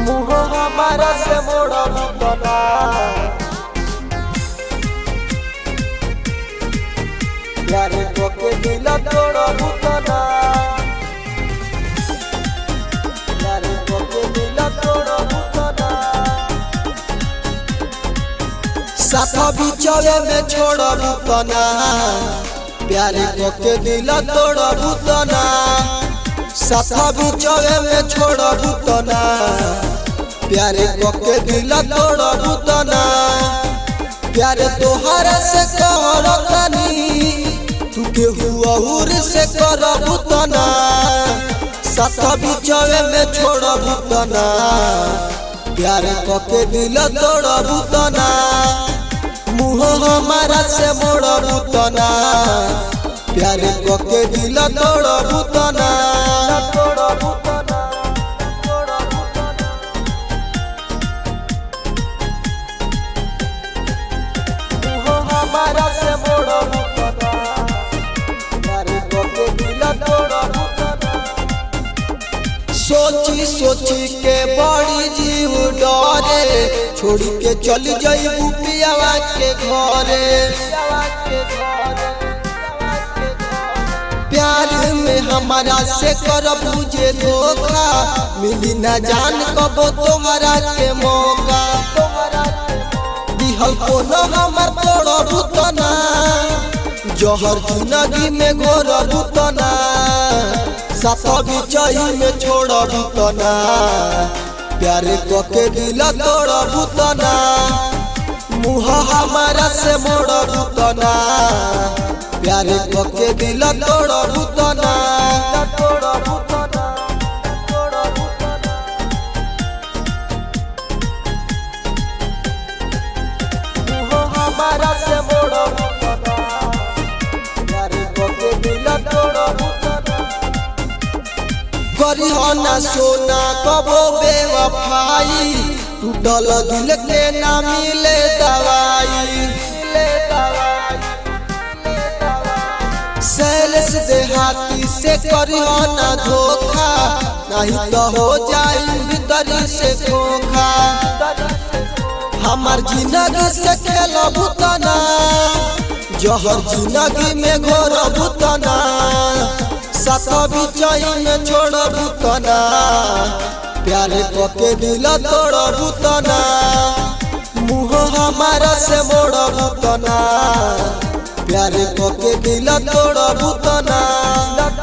मुँह हमारा से मोड़ बुतना प्यार को के दिल तोड़ बुतना प्यार को के दिल तोड़ बुतना साथ बिचवे में छोड़ बुतना प्यार को के दिल तोड़ बुतना साथ बिचवे में छोड़ बुतना प्यार को के दिल तोड़ बुतना प्यार तोहरा से करतनी तू के हुआ हुर से कर बुतना साथ बिचवे में छोड़ बुतना प्यार को के दिल तोड़ बुतना मुँह हमारा से मोड़ बुतना प्यार को के दिल तोड़ बुतना तोड़ बुतना तोड़ बुतना मुँह हमारा से मोड़ बुतना प्यार को के दिल तोड़ बुतना सोची सोची के बड़ी जीव डरे छोड़ के चल जाइबू पियावा के घरे प्यार में हमारा से कर बुझे धोखा मिली न जान कबो तोहरा के मौका दिहल कोनो हमर तोड़ बुतना जहर जिंदगी में घोर बुतना साथ बिचही में छोड़ बुतना प्यार को के दिल तोड़ बुतना मुँह हमारा से मोड़ बुतना प्यार को के दिल तोड़ बुतना तोड़ बुतना तोड़ बुतना मुँह हमारा से मोड़ बुतना प्यार को के दिल तोड़ बुतना करी हो ना सोना कबो बेवफाई टूटल दिल के ना मिले दवाई सैलस देहाती से करी हो ना धोखा नहीं तो हो जाई भीतरी से खोखा हमार जिंदगी से खेल बुतना जहर जिंदगी में घोर बुतना साथ बिचई में छोड़ बुतना प्यार को के दिल तोड़ बुतना मुँह हमारा से मोड़ बुतना प्यार को के दिल तोड़ बुतना